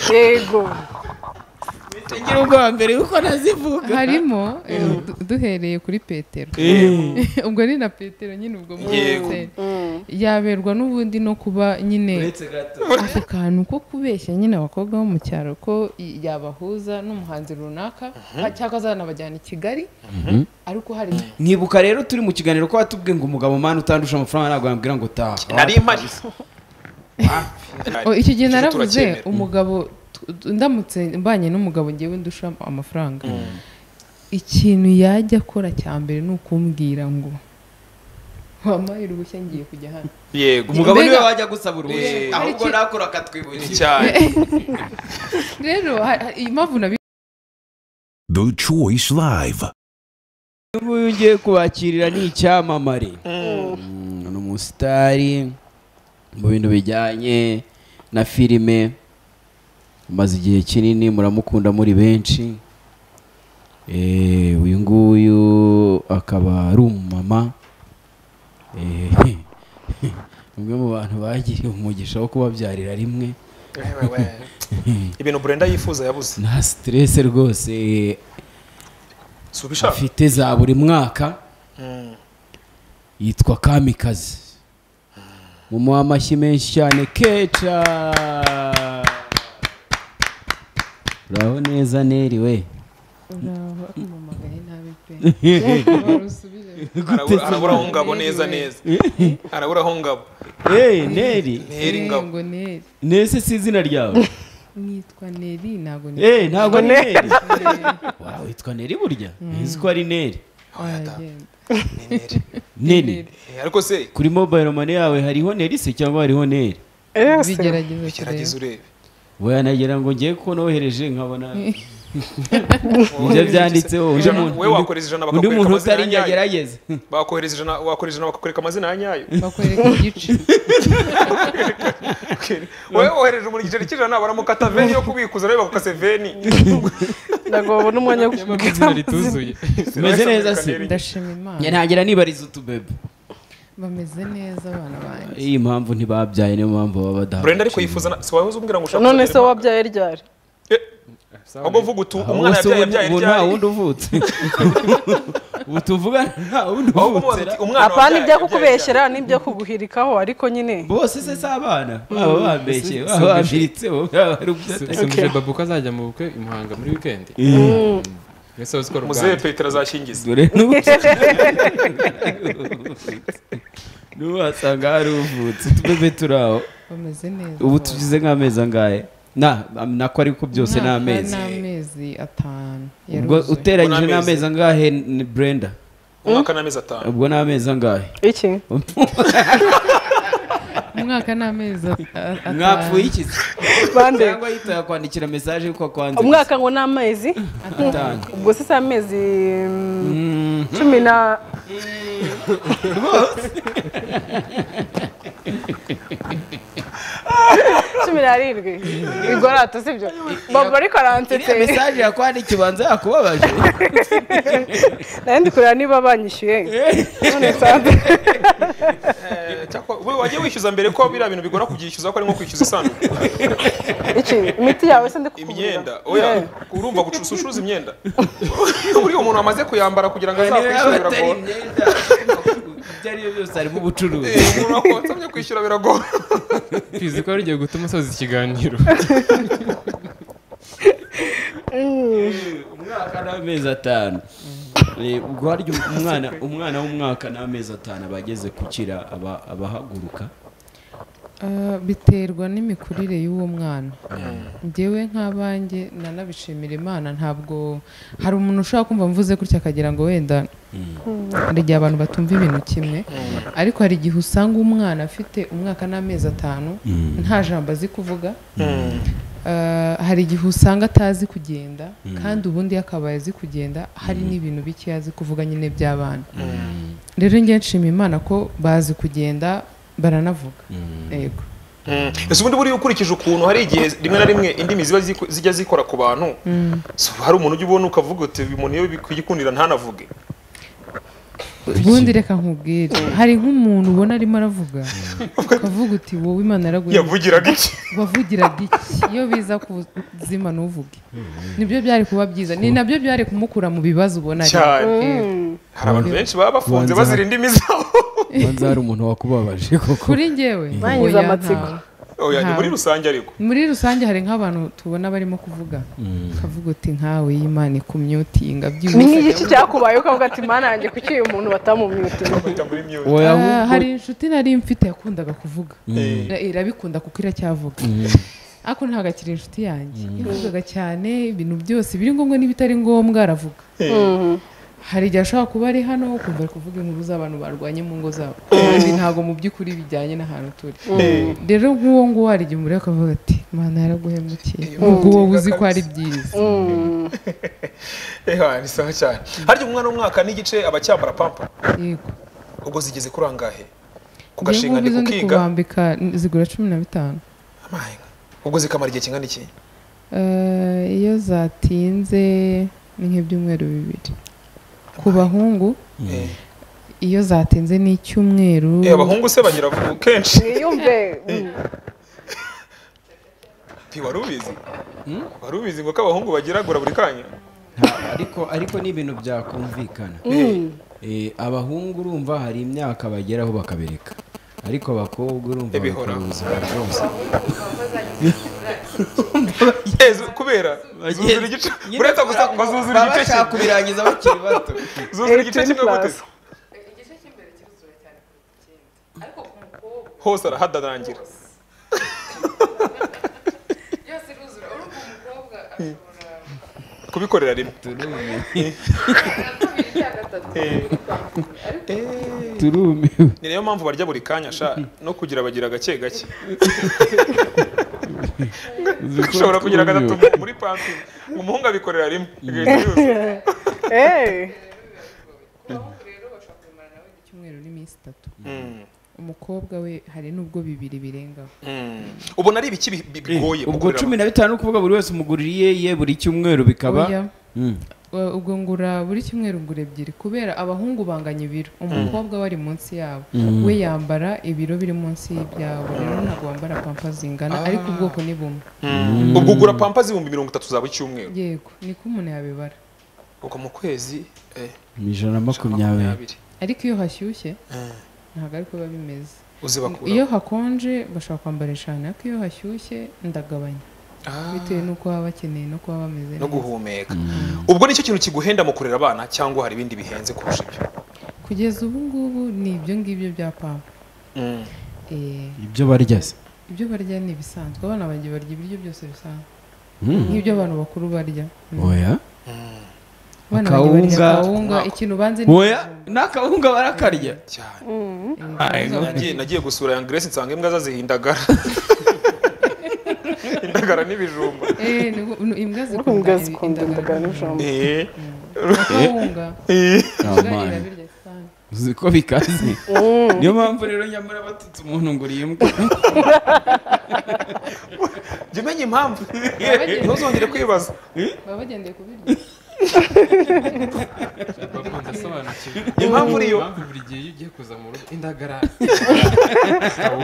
yego tugira ubwa mbere kuko nazivuga harimo eh, du- duhereye kuri petero ubwo ni na petero nyine ubwo Yego. muri yaberwa n'ubundi no kuba nyine uretse gato ako kantu ko kubeshya nyine abakobwa bo mu cyaro ko i- yabahuza n'umuhanzi runaka cyangwa azanabajyana i kigali ariko hari nkibuka rero turi mu kiganiro ko watubwiye ngo umugabo mani utandusha amafaranga ntabwo wambwira ngo taha nari mpari Oh, icyo Tuje gihe naravuze turacyemera. umugabo tu- tu- ndamutse mbanye n'umugabo ngewe ndusha amafaranga ikintu yajya akora cya mbere ni ukumbwira ngo wampaye uruhushya ngiye kujya hano yego umugabo niwe Mbega- wajya gusaba uruhushya Yego. ahubwo nakora akatwibukira cyane rero ha- ha- iyi mpamvu nabi The Choice Live. uyu nguyu ngiye kubakirira ni icyamamare ni umusitari mu bintu bijyanye na filime amaze igihe kinini muramukunda muri benshi Eh, uyu nguyu akaba ari umumama Eh, umwe mu bantu bagiriye umugisha wo kubabyarira rimwe ibintu burenda yifuza yabuze nta siterese rwose si ubishaka afite za buri mwaka Mm. yitwa kamikazi mumuha amashyi menshi cyane keca uraho neza neri we uramamagaye nabi pe warusubije Arabura- arabura aho ngabo neza neza arabura aho ngabo Eh, neri ntiheri ngabo ngo neri nese si izina ryawe nitwa neri ntabwo ni Eh, ntabwo ari neri Wow, witwa neri burya nzi ko ari neri Aragenda. ni neri neri Eh, ariko se kuri mobile money yawe hariho neri se cyangwa hariho neri Bigerageza gerageza kureba. urebe wanagira ngo ngiye kubona wohereje nkabona nibyo byanditseho undi Ijana- muntu- wowe wakoreza ijana undi bakakwereka muntu amazina utari ya nyayo nyagerageze bakohereza ijana wakohereza ijana bakakwereka amazina ya nyayo bakwereka igice wowe wohereje umuntu igiceri cy'ijana baramukata veni yo kubikuza nawe bagukase veni ntabwo babona umwanya wo izina rituzuye umeze neza se ndashima imana ntangira nibariza utubebe bameze neza abana banjye iyi mpamvu ntibabyaye niyo mpamvu baba badahari burenda ariko yifuza na- si wahoze umbwira ngo ushaka none se kubyara wabyaye ryari Eh, ahubwo vuga utu umwana yabyaye yabyaye ubu nta ryari wundi uvutse ubu tuvuga nta wundi ahubwo mubaza uvutse uti umwana apana wabyaye ibyo yabyaye kukubeshyera n'ibyo kuguhirikaho ariko nyine bose se si abana baba bambeshye baba bambiritse baba ari ubyatari sumije babu ko azajya mu bukwe i muhanga muri wikendi mbese uzi ko ryari. ruganda muzehe petero azashingiza dore n'ubu n'ubu wasanga hari uvutse utubebe turi aho bameze neza ubu bose. tugize nk'amezi angahe na nako ariko byose ni Umwaka amezi ni amezi atanu ubwo yaruzuye. uteranyije Ubwo ni amezi. n'amezi angahe ni brenda umwaka n'amezi atanu ubwo ni amezi angahe iki umwaka ni amezi at- a- atanu mwapfuye iki se? bande cyangwa yitaga kwandikira mesaje yuko akwanze umwaka ngo ni amezi atanu ubwo se si amezi mm, cumi na cumi n'arindwi igorato sibyo baba ariko aransetse iriya mesaje yakwandikiye ubanza yakubabaje nari ndi kureba niba banyishyuye none nsanze Eh, cyakora wowe wagiye wishyuza mbere ko biriya bintu bigora kubyishyuza ko ari nko kwishyuza isanduku iki imiti yawe se ndi kukubwira imyenda oya urumva gucuruza ucuruza imyenda buriya umuntu wamaze kuyambara kugira ngo niba azakwishyure batari biragora imyenda ibyo ari byo byose harimo ubucuruzi Eh, umuntu wakonsomye kwishyura biragora tuzi ko rugiye gutuma asoza ikiganiro umwaka n'amezi atanu Eh, ubwo harya umwana umwana w'umwaka n'amezi atanu aba ageze gukira aba- abahaguruka Ah, biterwa n'imikurire y'uwo mwana njyewe nk'abanjye nanabishimira imana ntabwo hari umuntu ushobora kumva mvuze gutya akagira ngo wenda hari igihe abantu batumva ibintu kimwe ariko hari igihe usanga umwana afite umwaka n'amezi atanu nta jambo azi kuvuga Ah, hari igihe usanga atazi kugenda kandi ubundi yakabaye azi kugenda hari n'ibintu bike azi kuvuga nyine by'abana rero njye nshima imana ko bazi kugenda baranavuga yego ese ubundi buriya ukurikije ukuntu hari igihe rimwe na rimwe indimi ziba ziku- zijya zikora ku bantu so, hari umuntu ujya ubona ukavuga uti uyu muntu iyo bikwigikundira ntanavuge ubundi reka nkubwire hari nk'umuntu ubona arimo aravuga ukavuga uti wowe imana yaraguye yavugiraga iki wavugiraga iki iyo biza ku buzima ntuvuge nibyo byari kuba byiza ni nabyo byari kumukura mu bibazo ubona ari Cyane. Eh, hari abantu benshi baba bafunze Ubanza- bazira indimi zabo banza hari umuntu wakubabaje koko kuri njyewe Bangize oya, amatsiko. ntawe. Oya, ni Nta- muri rusange ariko muri rusange hari nk'abantu tubona barimo kuvuga ukavuga uti nkawe y'imana ikumyutinga ni byihuse nk'igiki cyakubaye ukavuga ati mana yanjye kuki uyu muntu batamumyutinga bahita muri mute oya Ah, ahubwo hari inshuti nari mfite yakundaga kuvuga Ira- irabikunda kuko iracyavuga ariko ntabwo akiri inshuti yanjye yavugaga cyane ibintu byose biri ngombwa n'ibitari ngombwa aravuga hari igihe ashobora kuba ari hano ukumva ari kuvuga inkuru z'abantu barwanye mu ngo zabo ibi ntabwo mu by'ukuri bijyanye n'ahantu turi rero nk'uwo nguwo hari igihe umureba akavuga ati mana yaraguhemukiye ubwo wowe uzi ko ari byiza eha ni sawa cyane harya umwana w'umwaka n'igice aba acyambara pampa yego ubwo zigeze kuri angahe ku njyewe gashinga ngubu ni izo ndi kukiga kubambika zigura cumi na bitanu Amaye. ubwo zikamara igihe kingana iki Eh, iyo zatinze ni nk'ibyumweru bibiri ku bahungu Eh, iyo zatinze ni icyumweru eh, abahungu se bagira vuba kenshi mwiyumve Pi, wari ubizi wari ubizi ngo ko abahungu bagiragura buri kanya nta- ariko ariko ni ibintu byakumvikana Eh, abahungu urumva hari imyaka bageraho bakabereka ariko abakobwa urumva Ibihora. bakora ubuzima bwose Eh, zu- kubera zuzura igice uretse gusa bazuzura baba igice bashaka kimwe kubirangiza bakiri bato zuzura igice kimwe gute Plus. hose arahadarangira kubikorera rimwe turumiwe ni nayo mpamvu barya buri kanya sha no kugira bagira gake gake ushobora kugira gatatu mu- muri pampi umuhungu abikorera rimwe igahita yuzuza. Eh, icyumweru n'iminsi itatu Mm, umukobwa we hari n'ubwo bibiri birengaho mm. ubona ari ibiki bi- bi- bigoye ubwo gukorera cumi na bitanu kuvuga buri wese umuguririye ye buri cyumweru bikaba Oya, Mm. eh, ubwo ngura buri cyumweru ngura ebyiri kubera abahungu banganya ibiro umukobwa we ari munsi yabo we yambara ibiro biri munsi y'ibyabo rero ntabwo wambara pampa zingana ariko ubwoko ni bumwe Mm. ubwo ugura pampa z'ibihumbi mirongo itatu za buri cyumweru yego niko umuntu yabibara ubwo mu kwezi eh, ijana na makumyabiri makumyabiri ariko iyo hashyushye ntabwo ariko biba bimeze iyo uzibakura hakonje bashobora kwambara eshanu ariko iyo hashyushye ndagabanya bitewe n'uko baba bakeneye no kuba bameze no neza guhumeka ubwo nicyo kintu kiguhenda mu kurera abana cyangwa hari ibindi bihenze kurusha ibyo kugeza ubu ngubu ni ibyo ngibyo bya pampa Mm. Eh, ibyo barya se ibyo barya ni ibisanzwe abana banjye barya ibiryo byose bisanzwe nk'ibyo abantu bakuru barya Mm. oya abana banjye barya Akawunga. akawunga ikintu banze ni oya n'akawunga barakarya cyane ibijumba. Eh, Nagiye- nagiye gusura ya Grace nsanga imbwa ze zihindagara indagara n'ibijumba eh, ni- ni- imbwa imbwa zikunda ibi- zikunda indagara n'ibijumba. Eh, akawunga eh. imbwa Aman. irabirya cyane uzi ko bikaze niyo mpamvu rero nyamara batutse umuntu ngo uriye imbwa jya umenya impamvu Abageni. ntuzongere kwibaza baba bagendeye ku biryo bakunze asobanukiwe impamvu uriyo impamvu buri gihe iyo ugiye kuza mu rugo indagara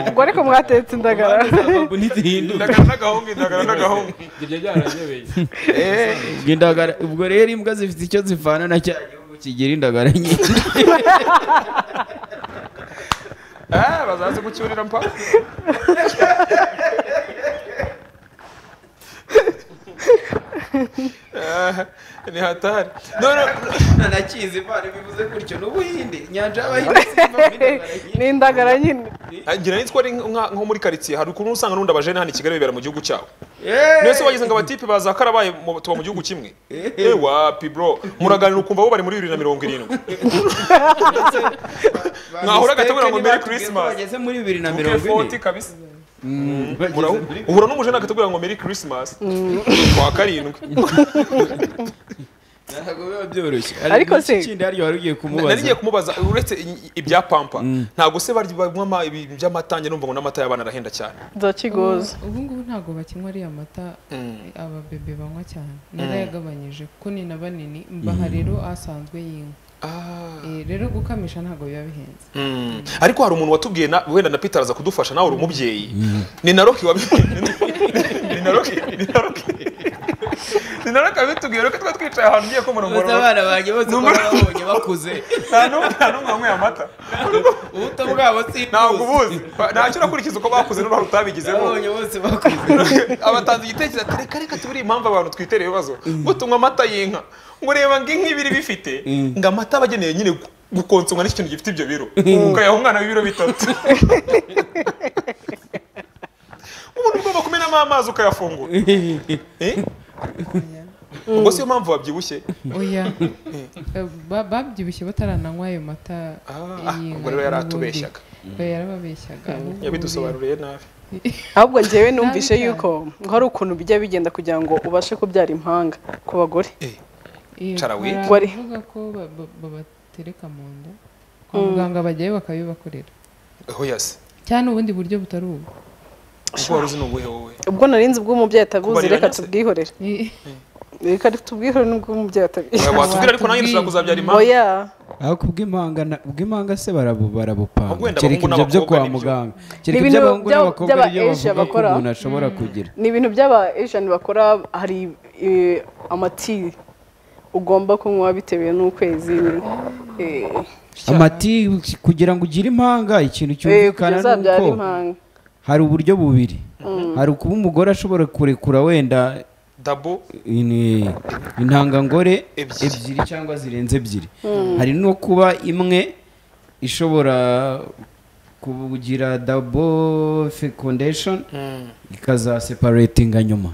ubwo ariko mwatetse indagara ubu ntizihinduka indagara n'agahungu indagara n'agahungu ibyo byaranyobeye Eh, indagara ubwo rero imbwa zifite icyo zivana na cya gihugu kigira indagara nyinshi ah, bazaze gucyurira mpa Ah, ni hatari no, no, nta na kizi imana bivuze gutyo n'ubuhinde inyanja y'abahinde zivamo indagara nyinshi ni indagara nyine Ah, ngira nitwa ari nka- nko muri karitsiye hari ukuntu usanga n'undi abajene hano i Kigali bibera mu gihugu cyabo Yeee! Nese wagize ngo abatipe baza karabaye mu- tuba mu gihugu kimwe. Eh wapi bro, muraganira ukumva bo bari muri 2070. Ba Mwahura mistake agatabura ngo niba Merry tubwiye ko Christmas. bageze muri bibiri na Mirongo mirongo ine kabisa. Mm, bageze Murahu- muri- Uhura n'umujene akatubwira ngo Merry Christmas. Kwa karindwi. ntabwo biba byoroshye Ariko ariko se- ikindi hari wari ugiye Nari ngiye kumubaza kumubaza uretse i- ibya pampa. Ntabwo se bari banywa by'amata njye numva ngo n'amata y'abana arahenda cyane. za kigozi ubu ngubu ntabwo bakinywa ariya mata Mm. ababebe banywa cyane narayagabanyije kuko ni na banini mbaha rero asanzwe y'inka Eh, rero gukamisha ntabwo biba bihenze Mm. ariko hari umuntu watubwiye na- wenda na peter araza kudufasha nawe uri umubyeyi ni na roki wabi- ni na roki ni na roki ni na roki wabitubwiye roki twari twicaye ahantu ugiye bose kumurongora abana banjye bose uko babonye bakuze nta n'umwe nta n'umwe wanyweye amata ubuto bwabo ntabwo simbuzi ubuzi Ba- ntacyo unakurikiza uko bakuze n'uruhare utabigizemo babonye bose bakuze abatanze igitekerezo ati reka reka tubure impamvu abantu twitera ibibazo ngo tunywe amata y'inka ngo ureba ngo inka ibiri bifite ngo amata aba ageneye nyine gu- gukonsomwa n'ikintu gifite ibyo biro ukayaha umwana w'ibiro bitatu ubundi ugomba kumenamo amazi ukayafungura Eh? ubwo si yo mpamvu wabyibushye oya Eh, ba- babyibushye batarananywa ayo mata Ah, y'inka ubwo rero yari n'ubundi. atubeshyaga. Oya, yarababeshyaga ahubwo yabidusobanuriye nabi ahubwo njyewe numvise Nabi cyane. yuko ngo hari ukuntu bijya bigenda kugira ngo ubashe kubyara impanga ku bagore Eh, Cara wiki. Wari- baravuga ko ba- ba- babatereka mu nda kwa muganga bajyayo bakabibakorera oya se cyane ubundi buryo butari ubu ubwo wari uzi ni ubuhe wowe ubwo narinzi ubw'umubyeyi atabuzi Kubarira reka nyase. tubwihorere Eh, reka tubwihorere n'ubw'umubyeyi atabizi Oya, watubwira ariko nanjye dushobora kuzabyara impamvu oya ariko ubw'impanga na- ubw'impanga se barabu barabupanga Wenda kereka abahungu ibyo byo n'abakobwa kwa nibyo. muganga kereka Ni ibintu iby'abahungu by'aba- n'abakobwa by'aba aribyo Asia bavuga ko bakora. umuntu ashobora kugira ni ibintu by'aba Asian bakora hari eh, amati ugomba kunywa bitewe n'ukwezi eh, amati kugira ngo ugire impanga ikintu eh, cyumvikana kugeza ni byara uko impanga hari uburyo bubiri hari ukuba umugore ashobora kurekura wenda dabo ini- intangangore Ebyiri. ebyiri cyangwa zirenze ebyiri hari no kuba imwe ishobora kugira dabo fecondation ikazaseparatinga nyuma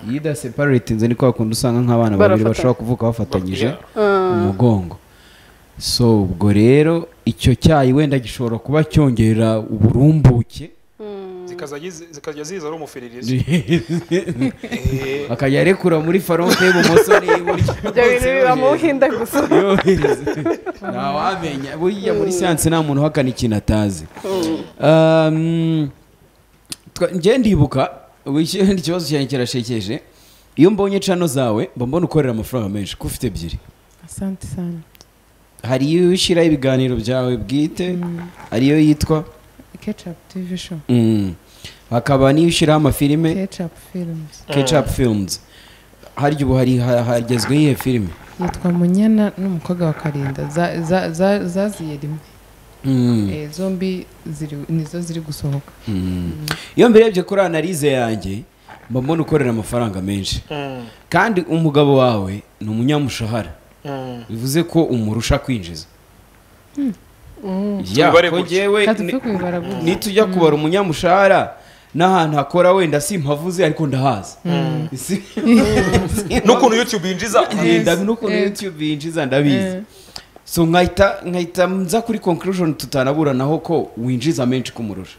iyo idaseparatinze ni kwa kundi usanga nk'abana babiri Barafatanye. bashobora kuvuka bafatanyije umugongo so ubwo rero icyo cyayi wenda gishobora kuba cyongerera uburumbuke zikazajya ziza- zikajya ziza ari umufiririzi akajya arekura muri faronte y'ibumoso n'iburyo ibyo bintu biba mu buhinde gusa yohereze ntawamenya buriya muri siyanse nta muntu uhakana ikintu atazi Um, twa- njye ndibuka ubu iki- ikibazo cyanjye kirashekeje iyo mbonye cano zawe mba mbona ukorera amafaranga menshi ko ufite ebyiri asante sana hari iyo ushyiraho ibiganiro byawe bwite hari iyo yitwa ketchup tv show Mm. hakaba n'iyo ushyiraho amafilime ketchup films kecapu filimuzi harya ubu hari ha- hagezweho iyihe filime yitwa munyana n'umukobwa wa karinda za- za- za- zaziye rimwe Mm. Eh, zombi ziri- nizo ziri gusohoka iyo mbirebye kuri analize yanjye mba mbona ukorera amafaranga menshi Mm, kandi umugabo wawe ni umunyamushahara mm. bivuze ko umurusha kwinjiza Ku ya bibare ko gutya. njyewe katupfe ni- kubibara gutya nitujya kubara umunyamushahara n'ahantu hakora wenda simpavuze ariko ndahazi Si- n'ukuntu youtube yinjiza Eh, ndabi- n'ukuntu youtube yinjiza ndabizi so nkahita nkahita nza kuri conclusion tutanaburanaho ko winjiza menshi kumurusha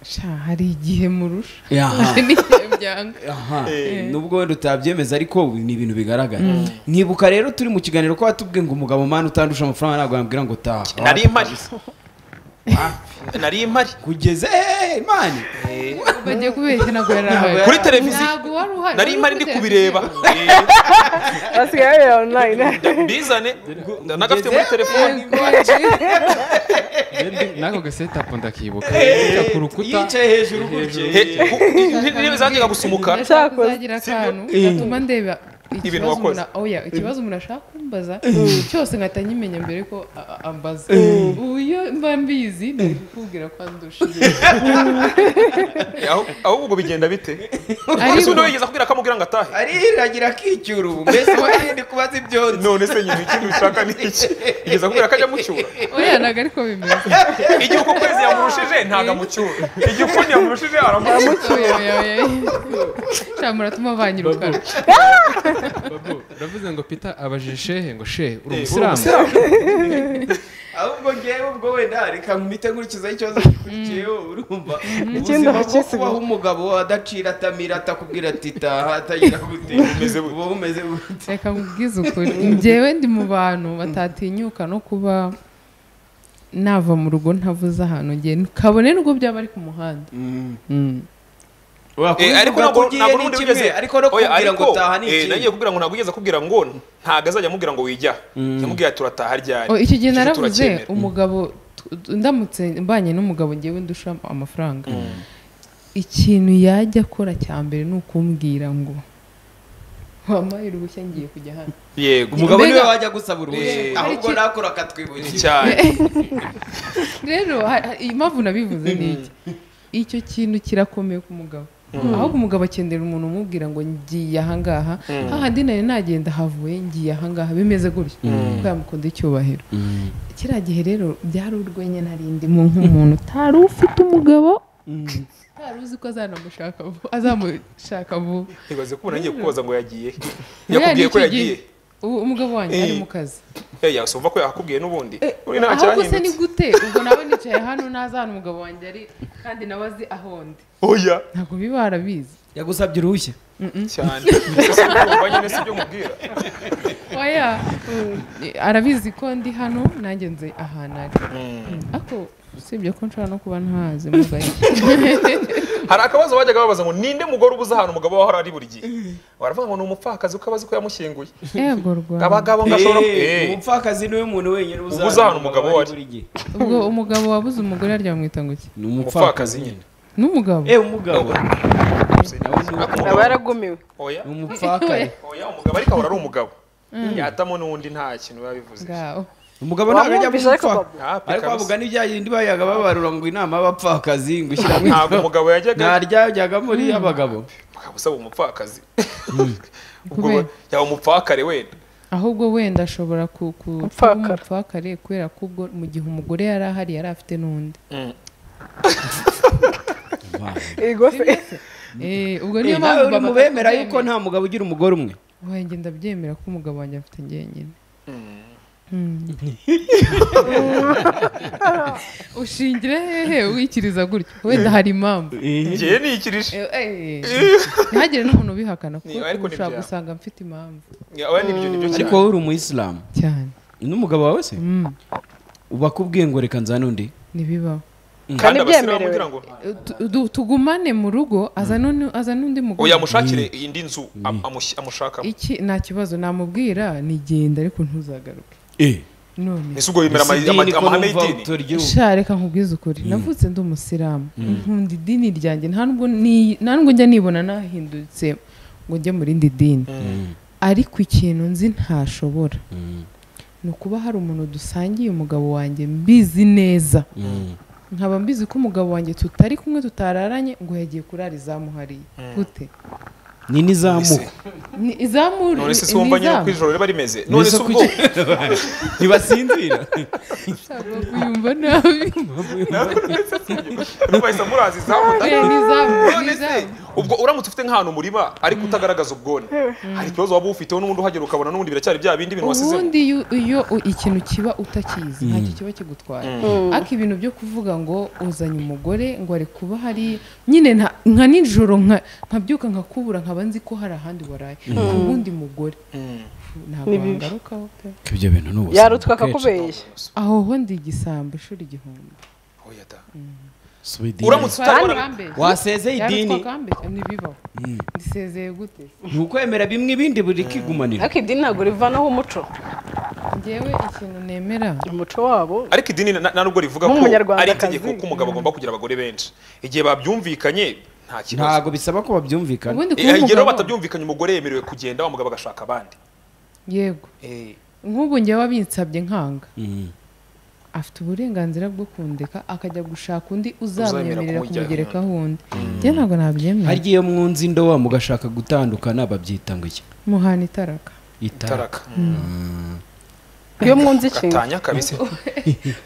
sha hari igihe murusha Aha. n'igihe byanga Aha. nubwo wenda utabyemeza ariko ni ibintu bigaragara nkibuka rero turi mu kiganiro ko watubwiye ngo umugabo mani utandusha amafaranga ntabwo yambwira ngo taha nari mpari nari mpari kugeza eee mani bagiye kubeshya ntabwo yari ahari kuri televiziyo ntabwo wari uhari nari mpari ndi kubireba basigaye bareba online Eh, bizane nagafite muri telefoni nako gasetapu ndakibuka Eh, ku rukuta yicaye hejuru gutya He- ku- intebe zanjyaga gusa umukara ndashaka Cyakoze. kuzagira akantu gatuma ndeba Ibintu ikibazo wakoze. umuntu- oya ikibazo umuntu ashaka kumbaza cyose nkahita nyimenya mbere ko a- a- ambaza ubu iyo mba mbizi nari kukubwira ko andusha Eh, aho- ahubwo bigenda bite ese ariko uno yigeze akubwira kamubwira ngo atahe ariragira akicyura ubu mbese warinde kubaza ibyonzi none se nyine ikintu ushaka ni iki yigeze akubwira ko ajya mucyura oya ntabwo ariko bimeze igihe uko kwezi yamurushije ntago amucyura igihe ukundi yamurushije aramucyura oya oya oya sha muratuma banyirukana Babu, uravuze ngo peter abajije shehe ngo shehe uri Eh, uri umusilamu ahubwo ngewe ubwo wenda reka nkumite nkurikizaho ikibazo gikurikiyeho urumva Ikindi ubuzima bwo hakisi- kubaho umugabo adacira atamira atakubwira ati taha atagira gute bumeze bute?" buba bumeze bute reka nkubwize ukuri njyewe ndi mu bantu batatinyuka no kuba nava mu rugo ntavuze ahantu ngenda kabone n'ubwo byaba ari ku muhanda Mm. Eh, ariko ntabwo ntabwo n'ubundi wigeze ariko no Oya, kubwira ngo ariko, taha ni eh, nagiye iki kubwira ngo ntabwo wigeze akubwira ngo ntabwo azajya amubwira ngo wijya yamubwira turataha ryari Oh, icyo gihe Icyo naravuze turacyemera. umugabo t- ndamutse mbanye n'umugabo ngewe ndusha amafaranga ikintu yajya akora cya mbere ni ukumbwira ngo wampaye uruhushya ngiye kujya hano yego umugabo niwe Mbega- wajya gusaba uruhushya Eh, ahubwo ariki- nakora ni akatwibukira cyane rero ha- ha- iyi mpamvu nabivuze ni iki icyo kintu kirakomeye ku mugabo ahubwo umugabo akenera umuntu umubwira ngo ngiye ahangaha hahandi nari nagenda havuye ngiye ahangaha bimeze gutyo kuko yamukunda icyubahiro kiriya gihe rero byari urwenya narindimo nk'umuntu utari ufite umugabo utari uzi ko azanamushaka vuba azamushaka vuba ibaze ko umuntu agiye kukubaza ngo yagiye he? Buriya ni yakubwiye ko icyo gihe. yagiye Ubu umugabo wanjye ari Eh. mu kazi Eh, yasi uva ko yakubwiye n'ubundi uri nta ahubwo se ni cyahindutse gute ubwo nawe nicaye hano ntazi ahantu umugabo wanjye ari kandi nawe azi aho ndi oya ntabwo biba barabizi yagusabye uruhushya cyane Ese si ibyo wumva nyine si ibyo mubwira oya arabizi ko ndi hano nanjye nzi ahantu ari ariko usibye ko nshobora no kuba ntahazi mu gake hari akabazo bajyaga babaza ngo ninde mugore ubuze ahantu umugabo we ahora ari buri gihe baravuga ngo ni umupfakazi uko abazi ko yamushyinguye yego rwanda abagabo ngo ashobora ku- Eh, Eh, umupfakazi niwe muntu wenyine Ubuze ahantu umugabo ari ari. buri gihe. ubwo umugabo wabuze umugore aryamwita ngo iki ni umupfakazi umupfakazi nyine nyine n'umugabo eh umugabo Ariko aba umugabo- yaragumiwe oya ni umupfakazi oya umugabo ariko ahora ari umugabo yatamo n'undi nta kintu biba bivuze ngaho umugabo ntabwo ajya mu wamwumvise ariko mupfakazi babu Hapi ariko kabisa. bavuga n'ibya yindi bayaga babarura ngo inama y'abapfakazi ngo ushyiramo ntabwo umugabo yajyaga ntaryajyaga muri abagabo usaba umupfakazi ubwo Kubera- yaba umupfakare wenda ahubwo wenda ashobora ku- ku- kuba Umupfakara. umupfakare kubera ko ubwo mu gihe umugore yari ahari yari afite n'undi Ego se Eh, ubwo Eh, niyo mpamvu nawe uri mu baba bemera yuko nta mugabo ugira umugore umwe wanjye ndabyemera ko umugabo wanjye afite njyenyine ushingire hehe wikiriza gutyo wenda hari impamvu ngewe nikirije Eh, eh, ntihagire n'umuntu ubihakana kuko Ni- ariko ni ushobora byawe. gusanga mfite impamvu oya nibyo nibyo ariko cyane wowe uri umuyisilamu cyane n'umugabo wawe se Mm, ubakubwiye ngo reka nzane undi ntibibaho kandi abasilamu ntibyemerewe. kugira ngo Eh, tu- tu- tugumane mu rugo aza n'undi- aza n'undi mugore oya amushakire indi nzu am- amush- amushakamo iki nta kibazo namubwira nigenda ariko ntuzagaruke eh none ese ubwo yemera ama- Ese idini ama- ko amahame numva y'idini utoryiruka. sha reka nkubwize ukuri navutse ndi umusilamu nkunda idini ryanjye nta nubwo ni- nta nubwo njya nibona nahindutse ngo njye mu rindi dini ariko ikintu nzi ntashobora ni ukuba hari umuntu dusangiye umugabo wanjye mbizi neza nkaba mbizi ko umugabo wanjye tutari kumwe tutararanye ngo yagiye kurara izamuhariye gute ni n'izamuka ni izamuri none se si ni wumva nyine izamu. ko ijoro riba rimeze none se Ese ubwo kuki- ntibasinzira Ntabwo kuyumva nabi bahise amuraza izamu Eh, ni izamu ni none se izamu ubwo uramutse ufite nk'ahantu umurima ariko utagaragaza ubwone hari ikibazo waba ufiteho n'ubundi uhagera ukabona n'ubundi biracyari bya bindi bintu wasizemo ubundi iyo- iyo u- ikintu kiba utakizi ntacyo kiba kigutwaye ariko ibintu byo kuvuga ngo uzanye umugore ngo ari kuba hari nyine nta- nka nijoro nka- nkabyuka nkakubura nkaba nzi ko hari ahandi waraye ku wundi mugore ntabwo Ni bibi. wangarukaho pe ibyo bintu ni ubuzima yarutwa akenshi. akakubeshya aho ho ndi igisambo ishuri igihumbi Oya da. Si idini. uramutse utabona wasezeye idini ntibibaho ndisezeye gute ni ukwemera bimwe ibindi buri kigumanira ariko idini ntabwo rivanaho umuco ngewe ikintu nemera umuco wabo ariko idini na- na nubwo rivuga ko ari Nk'umunyarwandakazi. itegeko ko umugabo agomba kugira abagore benshi igihe babyumvikanye nta kibazo ntabwo bisaba ko babyumvikana ubundi kuba Eh, igihe rero umugabo batabyumvikanye umugore yemerewe kugenda wa mugabo agashaka abandi yego Eh, nk'ubu ngewe abinsabye nkanga Mm. afite uburenganzira bwo kundeka akajya gushaka undi uzamwemerera Uzamera kumugerekaho undi njye ntabwo nabyemera harya iyo mwunze indoba mugashaka gutandukana babyita ngo iki muhana itaraka itara taraka iyo mwunze ikintu gatanya kabisa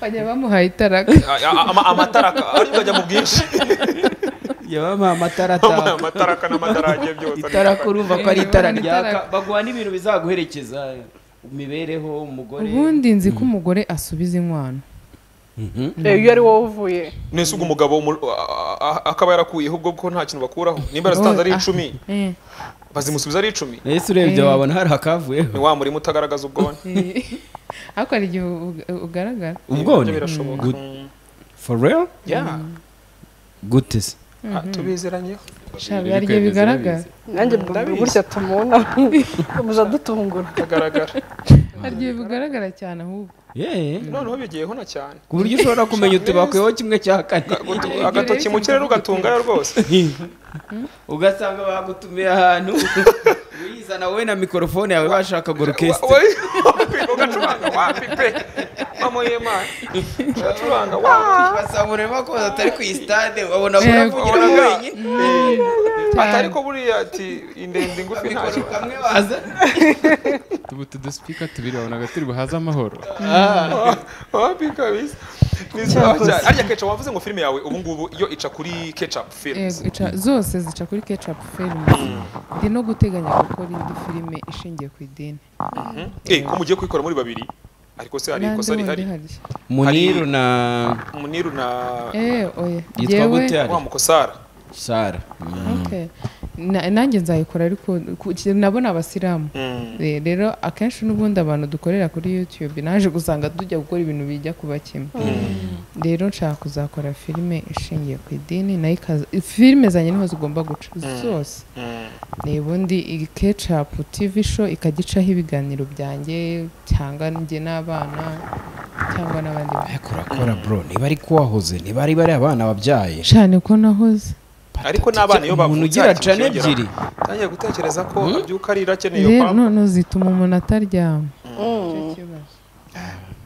bajya bamuhaye itaraka A- a- ama- amataraka ariko ajya mu bwinshi yabamuha amatara Ama- ataka amataraka n'amadarage byose itara ko urumva ko ari Eh, itara ni ryaka itara. baguha n'ibintu bizaguherekeza imibereho umugore ubundi nzi ko umugore asubiza inkwano Eh, iyo ari wowe uvuye nese ubwo umugabo mu- a- a- akaba yarakuyeho ubwo ko nta kintu bakuraho nimba zitanze ari Ah, icumi eh, bazimusubiza ari icumi ese urebye wabona hari akavuyeho ni wa murima utagaragaza ubwone eh. ariko hari igihe u- u- ugaragara ubwone Ibyo birashoboka Good. for real Yeah. gute se Ah, tubizeranyeho sha biharye bigaragara nanjye mbabwira gutya tumubona muja dutungura agaragara harya bigaragara cyane ahubwo yeee noneho bigiyeho na cyane ku buryo ushobora kumenya utubakweho kimwe cya kane agatoki mu kirere ugatungara rwose ugasanga bagutumiye ahantu uyizana wowe na mikorofone yawe bashaka gorokesite Wowe- wapi, ugacuranga wapi pe mama y'imana ugacuranga wapi ugasanga ureba ko atari ku isitade wabona Yego. uravugira wenyine ati ariko buriya ati indende ingufi ntayo mikoro kamwe waza ubu tudusipika tubiri wabonaga turi buhaze amahoro wapi kabisa Ni sawa cyane. arya kecapu wavuze ngo filime yawe ubu ngubu iyo ica kuri kecapu filime Yego, ica- zose zica kuri ketchup film ndi no guteganya gukora indi filime ishingiye ku idini ko mugiye kuyikora muri babiri ariko se hari ikosa rihari muniru na muniru na eh oya yitwa Njyewe- gute hari wa mukosara sara Okay. Na- nanjye nzayikora ariko ku- nabo ni abasilamu Mm. Eh, rero akenshi n'ubundi abantu dukorera kuri youtube naje gusanga tujya gukora ibintu bijya kuba kimwe rero nshaka kuzakora filime ishingiye ku idini nayo ikaza filime zanjye niho zigomba guca zose ni ubundi iyi kecapu tv show ikajya icaho ibiganiro byanjye cyangwa njye n'abana cyangwa n'abandi bantu ariko urakora bro niba ari kuwahoze niba ari bariya abana wabyaye cyane ko nahoze ariko n'abana iyo umuntu bavutse ugira hari ikintu cana kiyongeraho. ebyiri ntangiye gutekereza ko abyuka arira akeneye iyo rero pampa none zituma umuntu ataryama Nicyo kibazo.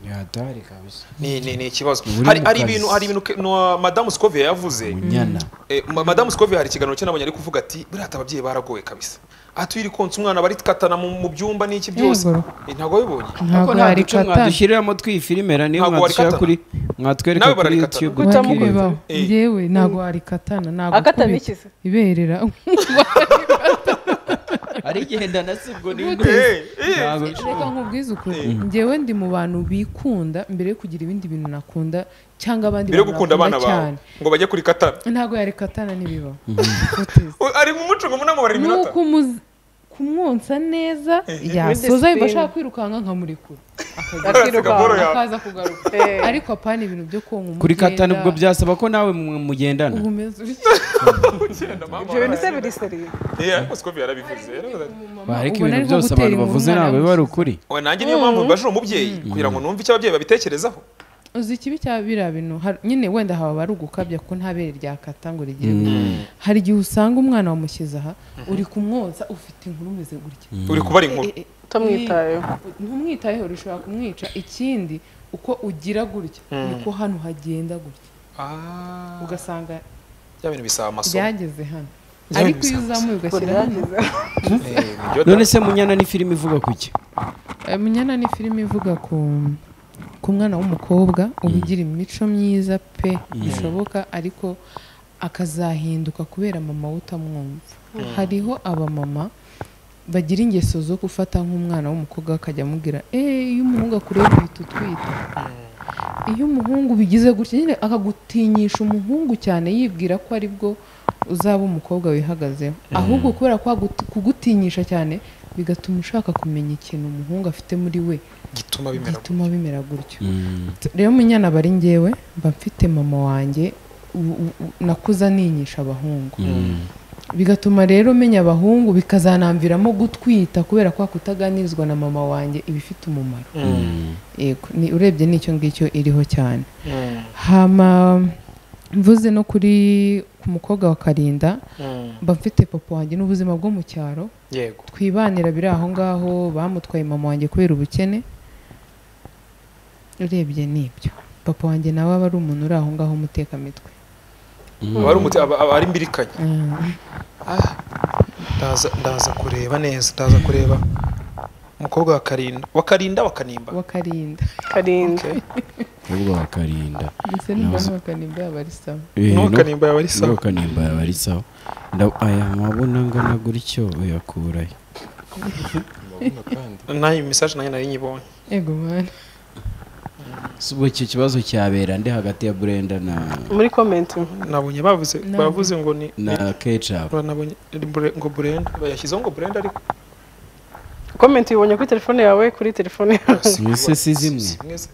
yadari kabisa ni ni ni ikibazo Buri hari mu hari kazi. ibintu hari ibintu ke- no, madamu scovia yavuze munyana Eh, ma- madamu scovia hari ikiganiro cye nabonye ari kuvuga ati buriya ati ababyeyi baragoye kabisa atwiri konsa umwana barikatana mu mu byumba n'iki byose Yego. Eh, ntabwo wabibonye ntabwo hari katana mwadushyiriramo twiyifirimera niyo Ntabwo mwadushyira warikatana. kuri mwatwereka Nawe kuri bararikatana. yutube Guhitamo tukibaza. bibaho Eh. yewe ntabwo hari katana ntabwo akatana kubi- ikizi. iberera hari igihe ndanasibwo n'imwe Eh, eh. ntabwo reka nkubwize ukuri njyewe ndi mu bantu bikunda mbere yo kugira ibindi bintu nakunda cyangwa abandi mbere yo bantu gukunda abana bakunda bawe ngo bajye kuri katana ntabwo yari katana ntibibaho Utize. U- ari mu muco ngo munamubara ni iminota ukumuzi- kumwonsa neza yasoza yumva ashaka kwirukanka nkamurekura akajya Akiruka. Akasiga boro yawe. akaza kugaruka Eh. ariko apana ibintu byo konka umugenda kuri katanu ubwo byasaba ko nawe mu- mugendana uba umeze utya. Ugenda, mama, ibyo bintu se biri seriye Eh, ariko scovia yarabivuze yaravuze ati, bareka ubona ariko ibintu byose gutera abantu inkuru bavuze umwana ntabwo biba ari ukuri we nanjye niyo mpamvu mbajije umubyeyi kugira ngo numve icyo ababyeyi babitekerezaho uzi ikibi cya biriya bintu har- nyine wenda haba ari ugukabya kuko nta bere ryakata ngo rigire hari igihe usanga umwana wamushyize aha uri kumwonsa ufite inkuru umeze gutya uri kubara inkuru Eh, eh, utamwitayeho eh, ntumwitayeho ushobora kumwica ikindi uko ugira gutya niko hano hagenda gutya Ah, ugasanga bya bintu bisaba amasomo byageze hano Byari ariko iyo bisanzwe. uzamuye ugashyira hano Ugerageze. Eh, nibyo da. none se munyana ni filime ivuga ku ki Eh, munyana ni filime ivuga ku ku mwana w'umukobwa uba ugira imico myiza pe bishoboka ariko akazahinduka kubera mama we utamwumva hariho abamama bagira ingeso zo gufata nk'umwana w'umukobwa akajya amubwira eee iyo umuhungu akureba uhita utwita iyo umuhungu bigize gutya nyine akagutinyisha umuhungu cyane yibwira ko ari bwo uzaba umukobwa wihagazeho ahubwo kubera ko agut- kugutinyisha cyane bigatuma ushaka kumenya ikintu umuhungu afite muri we gituma bimera gituma bimera gutyo rero munyana aba ari ngewe mba mfite mama wanjye u- u- u- nakuze aninyisha abahungu bigatuma rero menya abahungu bikazanamviramo gutwita kubera kwa kutaganirizwa na mama wanjye iba ifite umumaro yego ni urebye n'icyo ngicyo iriho cyane hama mvuze no kuri ku mukobwa wa karinda mba mfite papa wanjye n'ubuzima bwo mu cyaro yego twibanira biri aho ngaho bamutwaye mama wanjye kubera ubukene urebye nibyo papa wanjye nawe aba ari umuntu uri aho ngaho umutekamitwe aba ari umuti aba aba ari imbirikanya Ah, ndaza ndaza kureba neza ndaza kureba umukobwa wa karinda wa karinda wa kanimba wakarinda karinda ahubwo bakarinda ndetse n'umva n'uwakarinda yaba ari sawa n'uwa kanimba yaba ari sawa n'uwakanimba yaba ari sawa Nda- aya mabona angana gutyo uyakurahe Amabona kandi nayo mesaje nanjye nari nyibonye ego mwana si ubwo icyo kibazo cyabera nde hagati ya burenda na muri komenti nabonye bavuze Nabyo. bavuze ngo ni na kecapu nabonye ngo burenda bayashyizeho ngo burenda ariko komenti uyibonye kuri telefone yawe kuri telefone yawe mbese si zimwe zimwe ze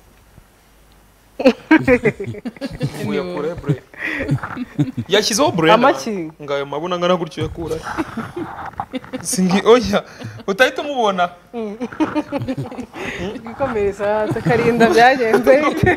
muyakure bure yashyizeho burenda Amaki. ngo ayo mabona angana gutyo yakura singi oya utahita umubona twikomereza tukarinda byagenze bite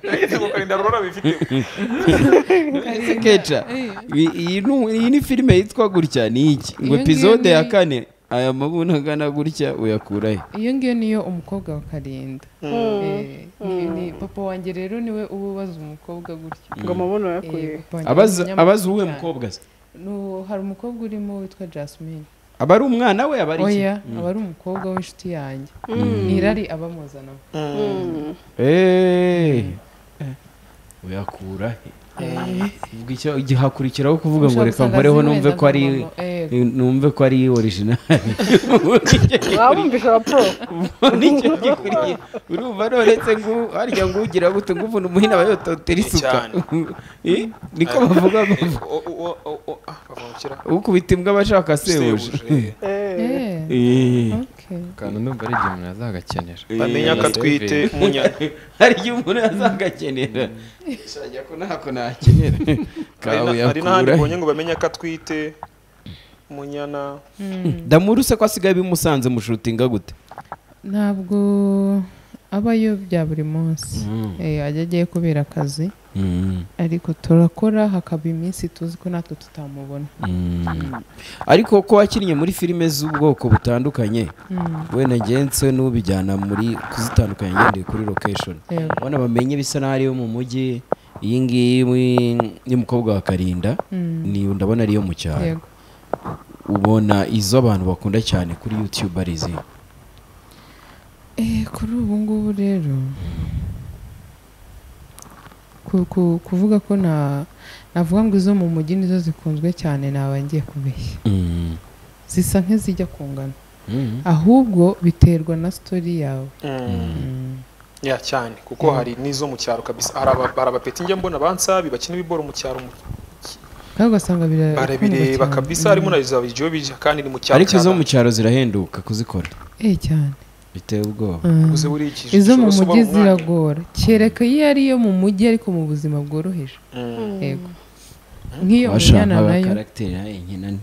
yahise kukarinda rurora bifite keca iyi- iyi ni- iyi ni filime yitwa gutya ni iki ngo Iyo epizode ngiyo ya ni- kane aya mabuna angana gutya uyakura he iyo ngiyo niyo umukobwa wa karinda Eh, ni- ni- papa wanjye rero niwe uba ubaza umukobwa gutyo ngo amabuno Eh, yakuye papa wanjye ni abaza umunyamahanga abaza uwe cyane. mukobwa se Nu- hari umukobwa urimo witwa jasmine aba ari umwana we aba ari iki oya aba ari umukobwa w'inshuti yanjye ni irari abamuzanamo Eh. uyakura he ubwo icyo gihakurikiraho kuvuga ngo Ushobora reka gusanga nkoreho azi numve wenda ko ari nka mama, eh, numve ko ari orijinali wabumvisha abapro nicyo gikuriye urumva noretse ngo harya ngo ugira gute ngo uvuna umuhini aba yototera isuka Cyane. Eh, niko bavuga ngo O- o- o- o- ah, bavukira ukubita imbwa abashaka sebuja Sebuje. Eh, Eh. okay. kandi ndumva ari igihe umuntu azagakenera bamenya ko atwite umunyana hari igihe umuntu azagakenera shajya ko ntako nakenera Hari kawe na- hari n'ahandi yakura mbonye ngo bamenye ko atwite umunyana damuru se ko asigaye bimusanze mushutinga gute ntabwo abayo bya buri munsi Eh, ajya agiye kubera akazi ariko turakora hakaba iminsi tuzi ko natwe tutamubona ariko ko wakinnye muri filime z'ubwoko butandukanye wenda ngense n'ubijyana muri kuzitandukanya ngendeye kuri location Yego. ubona bamenye bisa n'aho ari iyo mu mujyi iyi ngiyi wi- y'umukobwa wa karinda ni ndabona ari iyo mu cyaro yego ubona izo abantu bakunda cyane kuri youtube ari izi Eh, kuri ubu ngubu rero ku- ku- kuvuga ko na navuga ngo izo mu mujyi nizo zikunzwe cyane naba ngiye kubeshya zisa nk'izijya kungana ahubwo biterwa na sitori yawe ya cyane kuko hari n'izo mu cyaro kabisa hari aba- hari abapeti njya mbona bansabi bakina ibiboro mu cyaro mu- kandi ugasanga bira- barabireba bikundwa kabisa cyane. harimo na za bijiyo bijya kandi ni mu cyaro ariko cya izo mu Ghana. cyaro zirahenduka kuzikora Mm. Eh, cyane biteye ubwoba Mm. uze buri iki izo mu ushobora gusobanura mujyi umwanya. ziragora kereka iyo ari iyo mu mujyi ariko mu buzima bworoheje yego nk'iyo abashaka munyana nayo abakaragiteri nkenane ni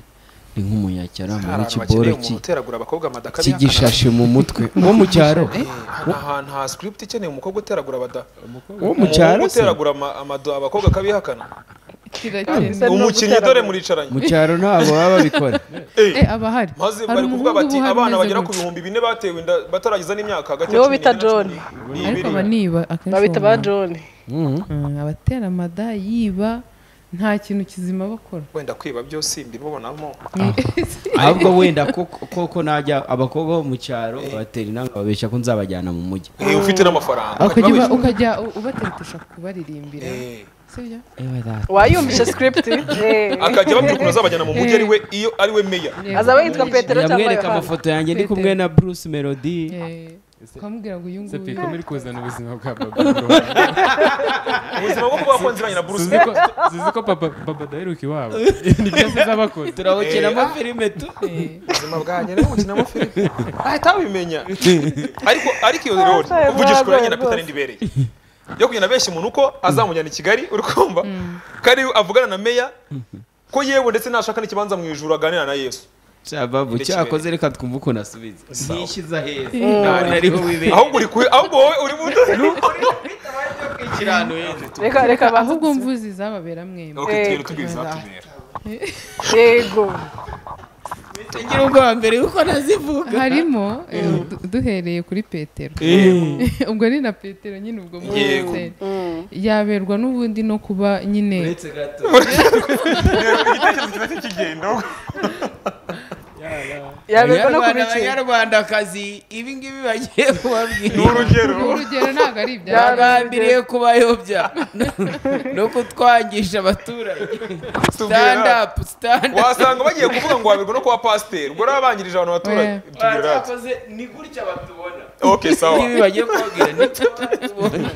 nk'umunyacyaramu hari abantu w'ikiboro bakeneye umuntu uteragura abakobwa amadaka cy'igishashi mu mutwe wo mu cyaro ni ahantu ha script ikeneye umukobwa uteragura abada wo mu cyaro umukobwa se uteragura ama- amado abakobwa akabihakana kirakenda no umukinnyi guteragura. dore muricaranye mu cyaro ntabwo baba babikora eh abahari maze hari bari kuvuga umuhungu bati uba uhari abana umeze bagera ku gutya. bihumbi bine batewe inda bataragiza n'imyaka hagati Nibo cumi bita n'ibiri na John. cumi n'ibiri. ariko aba niba akenshi babita uba ba umwana. john Mm, abatera amada yiba nta kintu kizima bakora wenda kwiba byo simbibonamo ahubwo wenda koko koko najya abakobwa bo mu cyaro batera inama babeshya ko nzabajyana mu mujyi Eh, ufite n'amafaranga ukajya Ukajya uba- bawishyura. ukajya u- ubateretesha kubaririmbira Eh, sibyo wayumvisha script Eh. akajya ababwira ukuntu azabajyana mu mujyi ari we iyo ari we meya azaba yitwa petero cyangwa ndamwereka yohana amafoto yanjye ndi kumwe na bruce melody Eh, ukamubwira ngo uyu se nguyu piko muri kuzana ubuzima bwa baba ubuzima bwo kuba wakonziranye na bruce Suzi ko- suzi ko papa papa daheruka iwabo ni byo asize abakoze turabukinamo filime tu eh, ubuzima bwanjye rero ukinamo filime ahita abimenya ariko ariko iyo rero uvugisha ukuri nyina Peter ndibereye yo kugenda benshi umuntu uko azamujyana i Kigali uri kumva kari avugana na meya ko yewe ndetse nashaka n'ikibanza mu ijuru aganira na Yesu cyababu cyakoze reka twumve ukuntu asubiza nishyiza heza nabona ariho wibera ahubwo uri ku- ahubwo wowe uri mu reka reka ahubwo bahubwo mvuze izababera mwembi Okay, tugenda tubizi zatubera. yego ngira ubwa mbere kuko nazivuga harimo eh, du- duhereye kuri petero ubwo ni na petero nyine ubwo muri Yego. hoteli. yaberwa n'ubundi no kuba nyine uretse gato igitekerezo kiba cy'ikigendo yaberwa no Abanyarwanda- kubikira abanyarwandakazi ibi ngibi bagiye ni kubabwira urugero urugero ntabwo ari ibyawe bagambiriye kubayobya no kutwangisha abaturage stand up stand up wasanga bagiye kuvuga ngo waberwa no kuba pasiteri ubwo rero abangirije abantu abaturage Oya. tubwira ati, Barakoze, ni gutya batubona okay sawa ibi bagiye kubabwira ni gutya batubona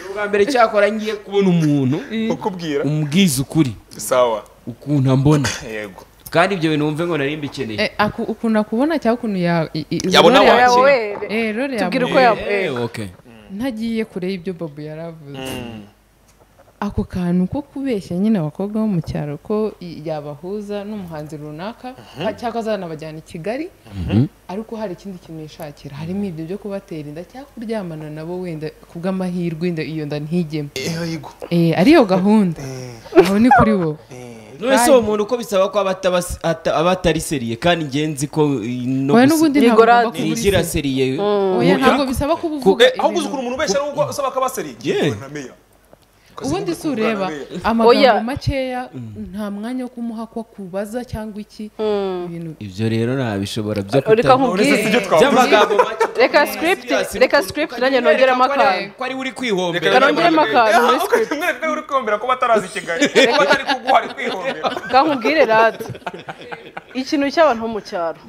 ubwa mbere cyakora ngiye kubona umuntu ukubwira umbwiza ukuri sawa ukuntu ambona yego kandi ibyo bintu wumve ngo nari mbikeneye Eh, aku- ukuntu akubona cyangwa ukuntu ya- i- i- Yabona role wanjye. yawe- yawe Eh, role tubwira yawe. uko Eh, yawe okay. ntagiye kure y'ibyo bobo yari avuze ako kantu ko kubeshya nyine abakobwa bo mu cyaro ko i- yabahuza n'umuhanzi runaka ha- cyangwa azanabajyana i kigali ariko hari ikindi kintu yishakira harimo ibyo byo kubatera inda cyangwa kuryamana nabo wenda ku bw'amahirwe inda iyo nda ntigemo eho yego Eh, ariyo gahunda aho ni kuri wowe none si uwo muntu ko bisaba ko aba atabas- ata- aba atari seriye kandi ngenzi ko eh, no wowe gusa- n'ubundi Ni ntabwo ugomba gorade. kuba uri ntigira se- seriye Oya, ntabwo bisaba kuba uvuga Eh, ahubwo uzi ibintu- ukuntu umuntu ubeshya n'ubwo usaba akabaseri Yeah. na meya ubundi si ureba Uganira. Oya. amagambo makeya nta mwanya wo kumuha ko akubaza cyangwa iki ibintu ibyo rero ntabishobora byo reka kutabona Uretse si nkubwire ibyo twavuze by'amagambo make reka script reka script nanjye nongeremo akantu ko ari uri Reka kwihombera rero nongeremo mwereke- akantu muri Eh, script. mwereke ko uri kwiyumvira ko batarazi i kigali ko batari kuguha ari kwihombera reka nkubwire rade ikintu cy'abantu bo mu cyaro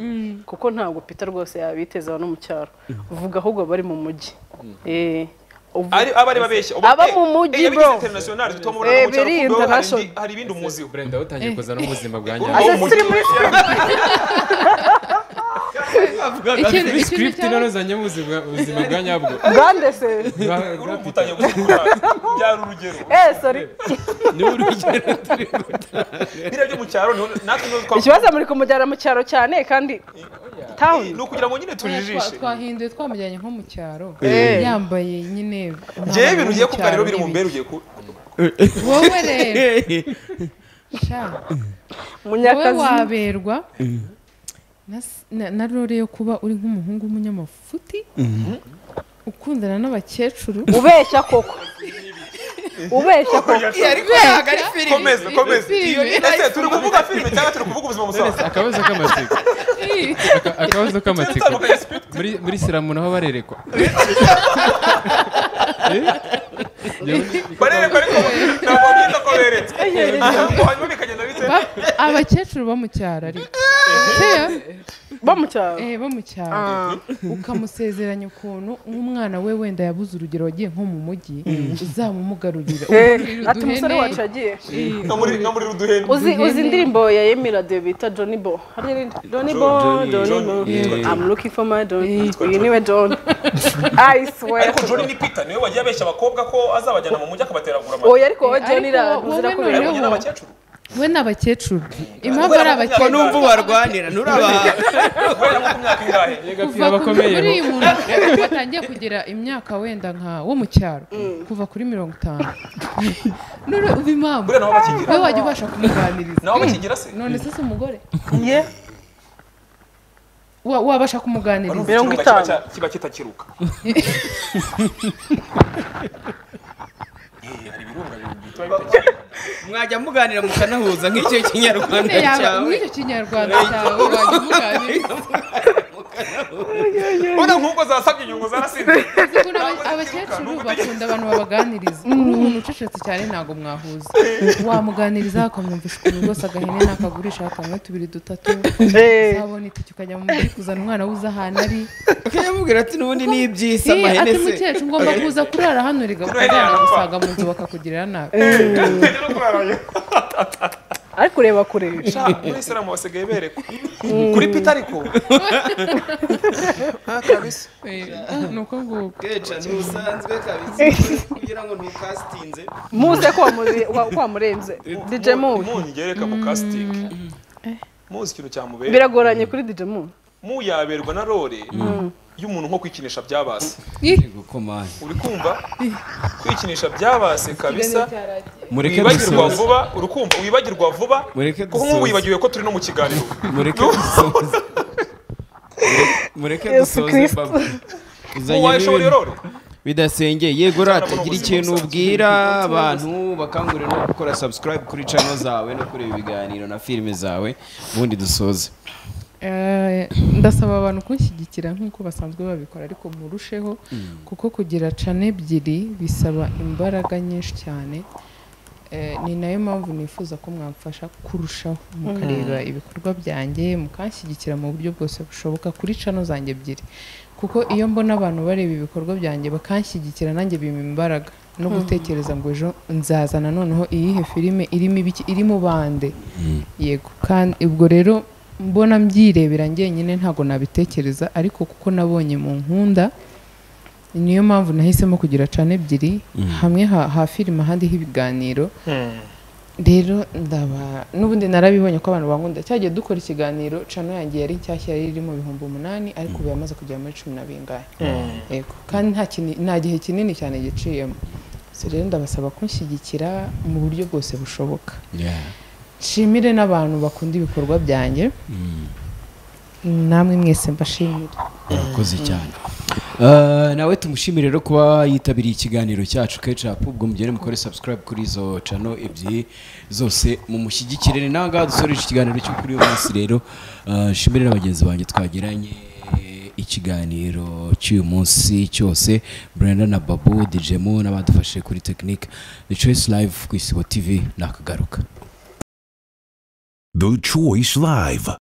kuko ntabwo pita rwose yabitezeho no mu cyaro uvuga ahubwo bari mu mujyi Eh, uvu- ari aba ari babeshya Aba mu mujyi, bro. international Eh, tutamubona biri international. hari ibindi umuziho brenda utangiye kuza no mu buzima bwa Aba Ase mu siri mujyi. muri ikintu ikintu script cyaba none zanye mu buzima ubuzima bwa nyabwo grande se Bwa- bwa urumva utangiye gusekura byari urugero eh sorry ni urugero turi gutanga biriya byo mu cyaro niho natwe niho twavuga ikibazo muri kumujyana mu cyaro cyane kandi town ni ukugira ngo nyine tujijishe Twa- twahinduye twamujyanye nko mu cyaro Eh. yambaye nyine njyewe ibintu ugiye umwambaro wo mu kumva rero cyaro biri mu n'ibi. mbere ugiye ku wowe rero sha wowe munyakazi waberwa na s- na- na rore yo kuba uri nk'umuhungu w'umunyamafuti ukundana n'abakecuru ubeshya koko ubeshya koko komeza komeza Filime. ese turi kuvuga filime cyangwa turi kuvuga ubuzima busanzwe akabazo k'amatsiko Aka- akabazo k'amatsiko muri muri siramu naho barerekwa Eh? Yewe- barereka ariko ntabwo bita ko beretse ahubwo hanyuma bikagenda bite Ba- abakecuru bo mu cyaro ariko Seya? bo mu cyaro Eh, bo mu cyaro ukamusezeranya ukuntu nk'umwana we wenda yabuze urugero wagiye nko mu mujyi uzamumugarurira Eh, Uduhene. ati umusore wacu yagiye no muri no muri ruduheni uzi uzi indirimbo ya Yemira de bita Johnny Bo hari irindi Johnny Bo Johnny. Johnny Bo I'm looking for my Johnny iyi niwe Johnny I swear ariko Johnny ni Peter niwe wagiye abeshya abakobwa ko azabajyana mu mujyi akabateragura amata oya ariko wowe Johnny Ariko ra- uzira wowe ko noneho- Yabonye n'abakecuru we ni abakecuru impamvu ari Ko abakecuru numva ubarwanira nurabaha guhera nko ku myaka ingahe kuva ku- bakomeye kuri bo. uyu muntu watangiye kugira imyaka wenda nka wo mu cyaro kuva kuri mirongo itanu none uba impamvu buriya nabo bakigira we wajya ubasha kumuganiriza nabo bakigira se none se si umugore ye Wa- wabasha Urumva kumuganiriza Mirongo ikirunga kiba itanu. cya- kiba kitakiruka Eh, hari ibirunga bitwa bitakiruka. mwajya muganira mukanahuza nk'icyo kinyarwanda None yaba cyawe muri icyo kinyarwanda cyawe wajya umuganiriza Urabona nk'uko zasabye inyungu zarasinze Kuko n'aba- abakecuru bakunda abantu babaganiriza kuri umuntu ucecetse cyane ntabwo mwahuza wamuganiriza akamwumvisha ukuntu rwose agahene n'akagurisha kamwe tubiri dutatu Eh. uzabona itike ukajya mu mujyi kuzana umwana wuze ahantu ari ukayamubwira ati n'ubundi ni iby'isi Ati, amahene ati se mukecuru ngomba kuza kurara hano rigakujyana gusaga mu nzu bakakugirira nabi Ntihera kurarayo. ariko ureba kure Sha, muri Islam basigaye berekwa kuri Peter ariko Ah, kabisa. Eh, ni uko nguko keca ntusanzwe kabisa kugira ngo ntukasitinze muze ko wamuzi- wa- ko wamurenze DJ Mu Umunyu yereka mu casting muzi ikintu cyamubera biragoranye kuri DJ Mu mu yaberwa na role y'umuntu nko kwikinisha byabase gukomanya uri kumva kwikinisha byabase kabisa mureke wibagirwa dusoze vuba uri kumva wibagirwa vuba Mureke kuko nk'ubu dusoze. wibagiwe ko turi no mu kiganiro mureke dusoze mureke Yesu dusoze Kristo. baba uzanye wayishobora n'ibintu role bidasengeye yego rata Cyangwa gira ubuzima ikintu busanzwe. ubwira abantu bakangurira no gukora subscribe kuri channel zawe no kureba ibiganiro na filime zawe ubundi dusoze Eh, ndasaba abantu kunshyigikira nk'uko basanzwe babikora ariko murusheho kuko kugira cana ebyiri bisaba imbaraga nyinshi cyane Eh, ni nayo mpamvu nifuza ko mwamfasha kurushaho mukareba ibikorwa byanjye mukanshyigikira mu buryo bwose bushoboka kuri cano zanjye ebyiri kuko iyo mbona abantu bareba ibikorwa byanjye bakanshyigikira nanjye bimpa imbaraga no gutekereza ngo ejo nzazana noneho iyihe filime irimo ibiki irimo bande yego kandi ubwo rero mbona mbyirebera njyenyine ntabwo nabitekereza ariko kuko nabonye mu nkunda niyo mpamvu nahisemo kugira cana ebyiri hamwe ha ha filime ahandi h'ibiganiro rero ndaba n'ubundi narabibonye ko abantu bankunda cyagiye dukora ikiganiro cano yanjye yari nshyashya yari iri mu bihumbi umunani ariko ubu yamaze kugera muri cumi na bingahe yego kandi nta kini- nta gihe kinini cyane giciyemo so rero ndabasaba kunshyigikira mu buryo bwose bushoboka nshimire n'abantu bakunda ibikorwa byanjye namwe mwese mbashimire urakoze cyane Eh, nawe tumushimire rero kuba yitabiriye ikiganiro cyacu kecapu ubwo mugende mukore subscribe kuri izo cano ebyiri zose mumushyigikire ni nawe ngaha dusoreje ikiganiro cyo kuri uyu munsi rero Eh, nshimire na bagenzi banjye twagiranye ikiganiro cy'uyu munsi cyose brenda na babu dijemo n'abadufashije kuri tekinike the choice live ku isibo tv nakagaruka The Choice Live.